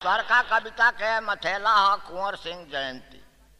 स्वर्का कविता के मथेला ह कुंवर सिंह जयंती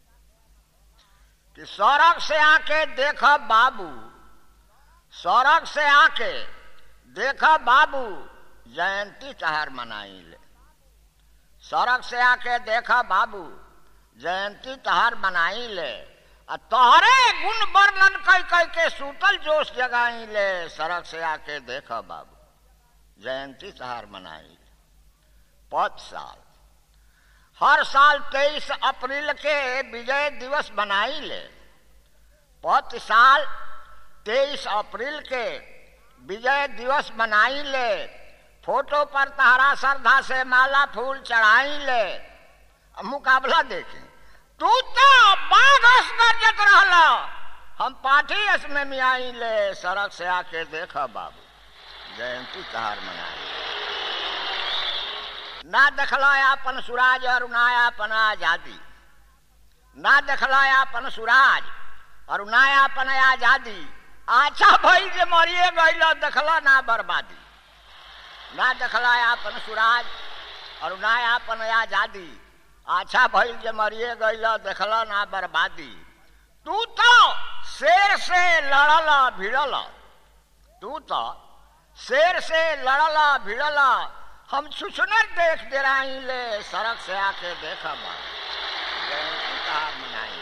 कि सड़क से आके देख बाबू सड़क से आके देख बाबू जयंती तहार मनाई ले सड़क से आके देख बाबू जयंती तहार मनाई ले आ तोहरे गुण वर्णन कई कई के सूतल जोश जगाई ले सड़क से आके देख बाबू जयंती तहार मनाई ले पद साल हर साल तेईस अप्रैल के विजय दिवस मनाई ले पत साल तेईस अप्रैल के विजय दिवस मनाई ले फोटो पर तहरा श्रद्धा से माला फूल चढ़ाई ले मुकाबला देखें तू तो बाघ गरजत रहला हम पाठी इसमें मियाई ले सड़क से आके देख बाबू जयंती त्योहार मनाई ना देखला अपन सुराज और ना अपन आजादी ना देखला अपन सुराज और ना अपन आजादी अच्छा भई जे मरिए गईल देखला ना बर्बादी ना देखला अपन सुराज और ना अपन आजादी अच्छा भइल जे मरिए गईल देखला ना बर्बादी तू तो शेर से लड़ल भिड़ल तू तो शेर से लड़ल भिड़ल हम सुसुनर देख दे रही ले सड़क से आके देखा जयंती कहा मनाई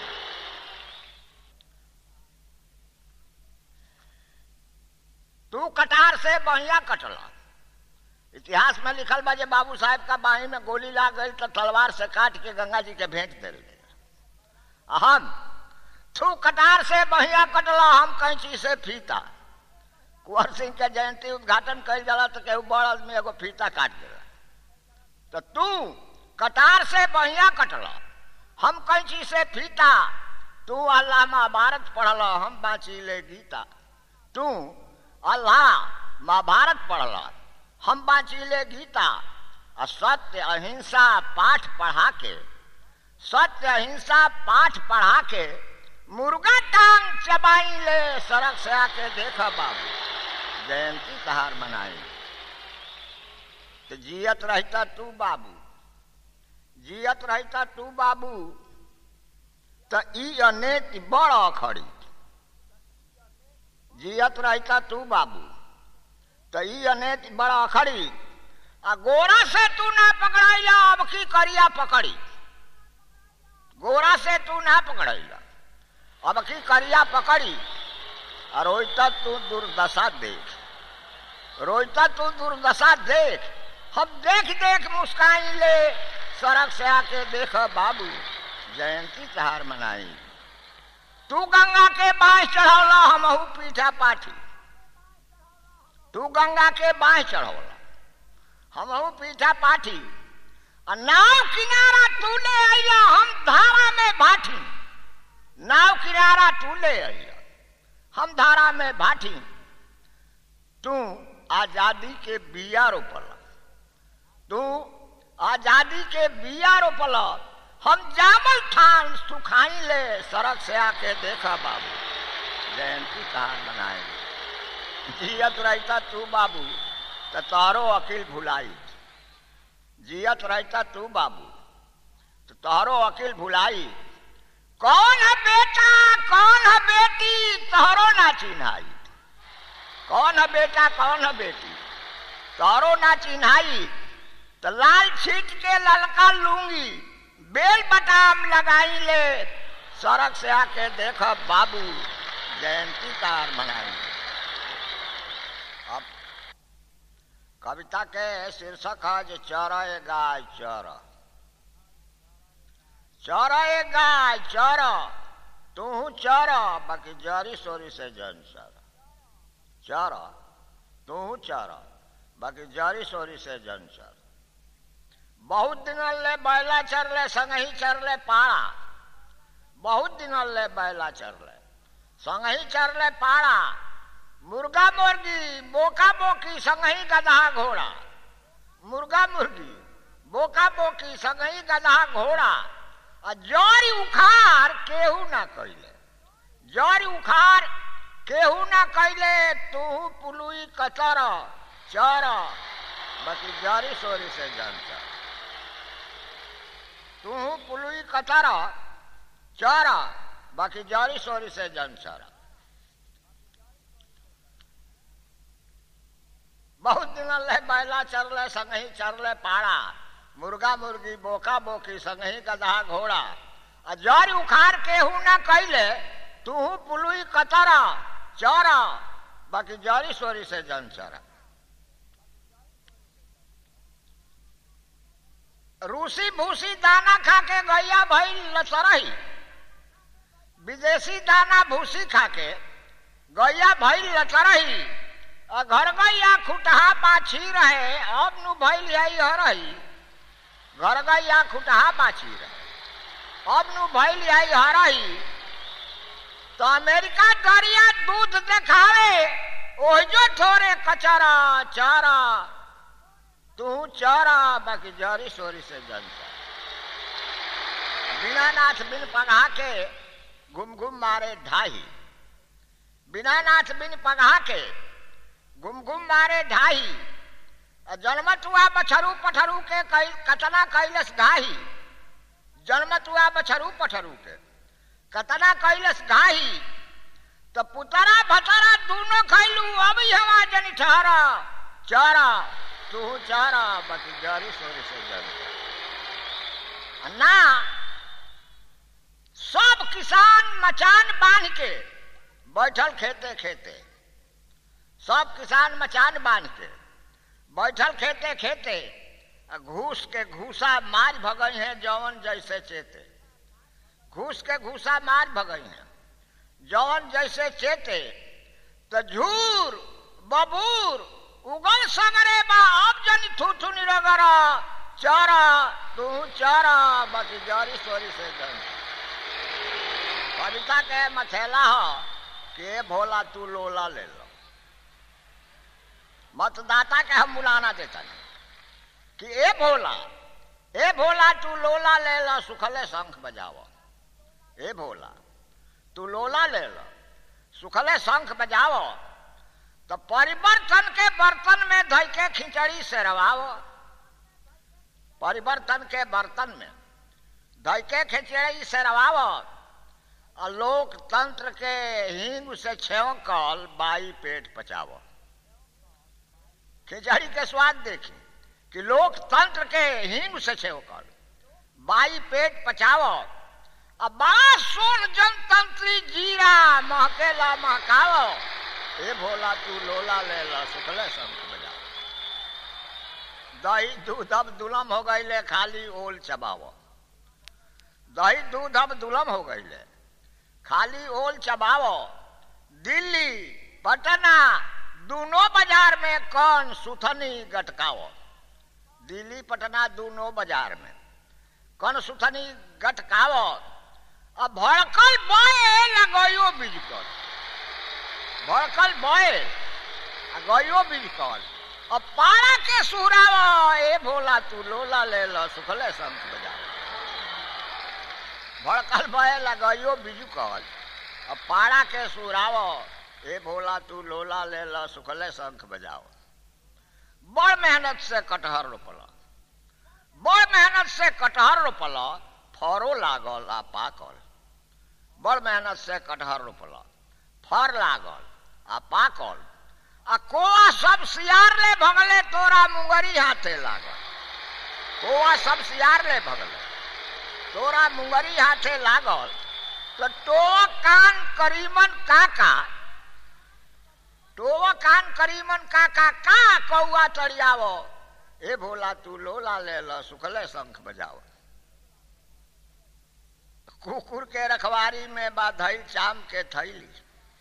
तू कटार से बहिया कटला इतिहास में लिखल बा जे बाबू साहब का बाही में गोली लाग गई तो तलवार से काट के गंगा जी के भेंट दे हम तू कटार से बहिया कटला हम कैंची से फीता कुंवर सिंह के जयंती उद्घाटन कल जाला तो केहू बड़ आदमी एगो फीता काट देला तो तू कटार से बहिया कटल हम कैंची से फीता तू अल्लाह महाभारत पढ़ल हम बाँची ले गीता तू अल्लाह महाभारत पढ़ल हम बाँची ले गीता आ सत्य अहिंसा पाठ पढ़ा के सत्य अहिंसा पाठ पढ़ा के मुर्गा टांग चबाई ले सड़क से आके देख बाबू जयंती कहार मनाई तो जियत रहता तू बाबू जियत रहता तू बाबू तो ई अनेक बड़ खड़ी जियत रहता तू बाबू तो ई अनेक बड़ अखड़ी आ गोरा से तू ना पकड़ाइला अब की करिया पकड़ी गोरा से तू ना पकड़ाइला अब की करिया पकड़ी और रोईता तू दुर्दशा देख रोईता तू दुर्दशा देख हम देख देख मुस्काई ले सड़क से आके देख बाबू जयंती त्योहार मनाई तू गंगा के बाँह चढ़ौला हमहू पीठा पाठी तू गंगा के बाँह चढ़ौला हमहू पीठा पाठी आ नाव किनारा तू ले अला हम धारा में भाठी नाव किनारा तू ले अला हम धारा में भाठी तू आजादी के बिया रोपल तू आजादी के बिया रोपल हम जामल थान सुखाई ले सड़क से आके देखा बाबू जयंती कहार बनाए जियत रहता तू बाबू तो तोहरो अकील भुलाई जियत रहता तू बाबू तो तोहरो अकील भुलाई कौन है बेटा कौन है बेटी तोहरो ना चिन्हाई कौन है बेटा कौन है बेटी तोहरो ना चिन्हाई तो लाल छीट के ललका लूंगी बेल बटाम लगाई ले सड़क से आके देख बाबू जयंती कार मनाई अब कविता के शीर्षक है जो चर गाय चर चर गाय चर तू चर बाकी जरी सोरी से जन चर चर तू चर बाकी जरी सोरी से जन चर बहुत दिन ले बैला चरले संगही चरले पाड़ा बहुत दिन ले बैला चरले संगही चरले पाड़ा मुर्गा मुर्गी बोका बोकी संगही गधा घोड़ा मुर्गा मुर्गी बोका बोकी संगही गधा घोड़ा आ जरी उखार केहू ना कैले जरी उखार केहू ना कैले तू पुलुई कचर चर बाकी जरी सोरी से जानता तू पुलुई कतर चर बाकी जरी सोरी से जन चर बहुत दिन ले बैला चरले संगही चरले पाड़ा मुर्गा मुर्गी बोका बोकी संगही गधा घोड़ा आ जर उखाड़ केहू न कैले तू पुलुई कतर चर बाकी जरी सोरी से जन चरा रूसी भूसी दाना खा के गैया भई लचरही विदेशी दाना भूसी खा के गैया भई लचरही और घर गैया खुटहा बाछी रहे अब नु भइल यही हरही घर गैया खुटहा बाछी रहे अब नु भइल यही हरही तो अमेरिका दरिया दूध देखावे ओहिजो थोड़े कचरा चारा तू चारा बाकी जरी सोरी से जनता बिना नाथ बिन पगहा के घुम घुम मारे ढाही बिना नाथ बिन पगहा के घुम घुम मारे ढाही जन्मतुआ बछरू पठरू के कतना कैलस घाही जन्मतुआ बछरू पठरू के कतना कैलस घाही तो पुतरा भतरा दोनों खैलू अब हवा जनी ठहरा चारा तू चारा बाकी जारी सोरी से जन ना सब किसान मचान बांध के बैठल खेते खेते सब किसान मचान बांध के बैठल खेते खेते घूस के घूसा मार भगई है जवन जैसे चेते घूस के घूसा मार भगई है जवन जैसे चेते तो झूर बबूर उगल सगरे बा अब जन थूथू निरगरा चारा तू चारा बाकी जारी सोरी से जन कविता के मथेला हो के भोला तू लोला ले लो मतदाता के हम बुलाना देता नहीं कि ए भोला ए भोला तू लोला ले लो सुखले शंख बजाओ ए भोला तू लोला ले लो सुखले शंख बजाओ तो परिवर्तन के बर्तन में धई के खिचड़ी से रवाओ परिवर्तन के बर्तन में धई के खिचड़ी से रवाओ और लोकतंत्र के हिंग से छेवकल बाई पेट पचाओ खिचड़ी के स्वाद देखी कि लोकतंत्र के हिंग से छेवकल बाई पेट पचाओ अब बड़ा सोन जनतंत्री जीरा महकेला महकाओ ए भोला तू लोला ले ला सुखले शंख बजा दही दूध अब दुलम हो गईले खाली ओल चबाव दही दूध अब दुलम हो गईले खाली ओल चबाव दिल्ली पटना दोनों बाजार में कौन सुथनी गटकाओ दिल्ली पटना दोनों बाजार में कौन सुथनी गटकाओ अब भड़कल बॉय लगो बिजकल भड़कल बॉय गयो बिजकल अब पारा के सुहराव ए भोला तू लोला ले लो सुखले शंख बजा भड़कल बॉय लगयो बिजकल अब पारा के सुहराव ए भोला तू लोला ले लो सुखले शंख बजाओ बड़ मेहनत से कटहर रोपल बड़ मेहनत से कटहर रोपल फरो लागल आ पाकल बड़ मेहनत से कटहर रोपल फर लागल आ पाकल आ कोआ सब सियार ले भगले तोरा मुंगरी हाथे लागल कोआ सब सियार ले भगले तोरा मुंगरी हाथे लागल तो टो कान करीमन काका टो कान करीमन काका का कौआ चढ़ियावो ए भोला तू लोला ले लो सुखले शंख बजाओ कुकुर के रखवारी में बाधई चाम के थैली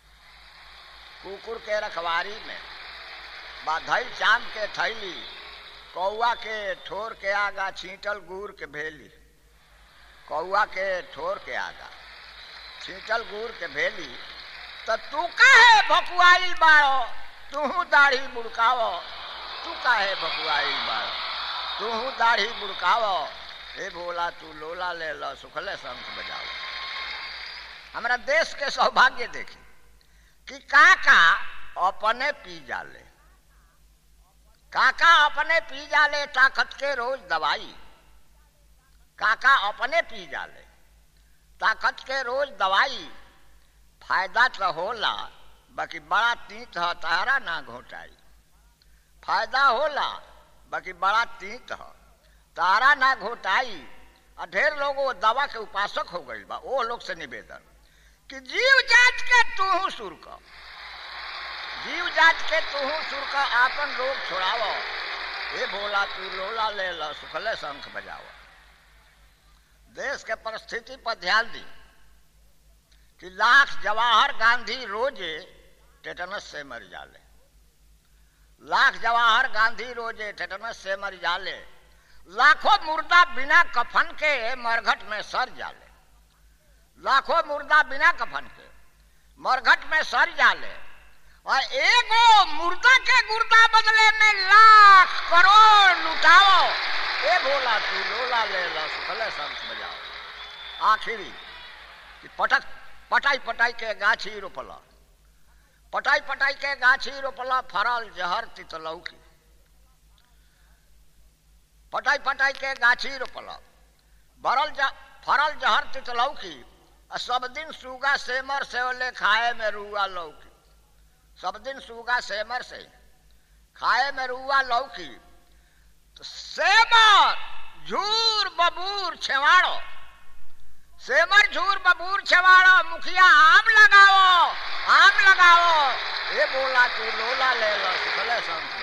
कुकुर के रखवारी में बाधई चाम के थैली कौआ के ठोर के आगा छींटल गुड़ के भेली कौआ के ठोर के आगा छींटल गुड़ के भेली तो तू काहे भकुआइल बाड़ो तू दाढ़ी बुड़कावो तू काहे भकुआइल बाड़ो तू दाढ़ी बुड़कावो हे भोला तू लोला ले लो सुखले शंख बजाओ हमारा देश के सौभाग्य देखी कि काका अपने पी जाले काका अपने पी जाले ताकत के रोज दवाई काका अपने पी जाले ताकत के रोज दवाई फायदा तो होला बाकी बड़ा तीत ह तारा ना घोटाई फायदा होला बाकी बड़ा तीत ह तारा ना घोटाई आ ढेर लोग वो दवा के उपासक हो गई बा वो लोग से निवेदन कि जीव जात के तूहू सुर कर जीव जात के तूहू सुर कर आपन रोग छोड़ावो ए बोला तू लोला ले लो सुखले शंख बजाओ देश के परिस्थिति पर ध्यान दी कि लाख जवाहर गांधी रोजे टेटनस से मर जाले लाख जवाहर गांधी रोजे टेटनस से मर जाले लाखों मुर्दा बिना कफन के मरघट में सर जाले लाखों मुर्दा बिना कफन के मरघट में सर जाले और एगो मुर्दा के गुर्दा बदले में लाख करोड़ लुटाओ ए बोला तू लोला ले लो सुखले शंख बजाओ आखिरी कि पटक पटाई पटाई के गाछी रोपला पटाई पटाई के गाछी रोपला फरल जहर तितलऊ की पटाई पटाई के गाछी रोपला भरल ज फरल जहर तितलऊ की सब दिन सूगा सेमर से ओले खाए में रुआ लौकी सब दिन सूगा सेमर से खाए में रुआ लौकी तो सेमर झूर बबूर छेवाड़ो सेमर झूर बबूर छेवाड़ो मुखिया आम लगाओ आम लगाओ ये बोला तू लोला ले लो सुखले संत